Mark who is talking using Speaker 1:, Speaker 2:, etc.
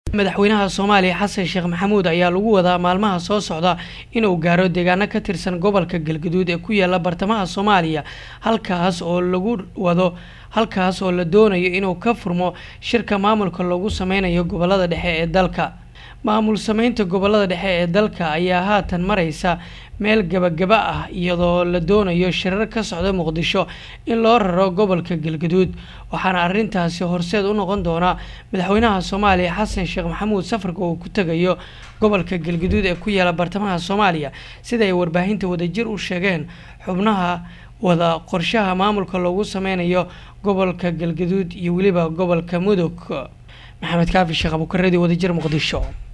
Speaker 1: madaxweynaha soomaaliya xasan sheekh maxamuud ayaa lagu wadaa maalmaha soo socda inuu gaaro deegaano ka tirsan gobolka galgaduud ee ku yaala bartamaha soomaaliya halkaas oo lagu wado halkaas oo la doonayo inuu ka furmo shirka maamulka loogu sameynayo gobolada dhexe ee dalka maamul sameynta gobolada dhexe ee dalka ayaa haatan mareysa meel gabagaba ah iyadoo la doonayo shirar ka socda muqdisho in loo raro gobolka galgaduud waxaana arrintaasi horseed u noqon doona madaxweynaha soomaaliya xasan sheekh maxamuud safarka uu ku tegayo gobolka galgaduud ee ku yaala bartamaha soomaaliya sida ay warbaahinta wadajir u sheegeen xubnaha wada qorshaha maamulka loogu sameynayo gobolka galgaduud iyo weliba gobolka mudug maxamed kaafi sheekh abukareedi wadajir muqdisho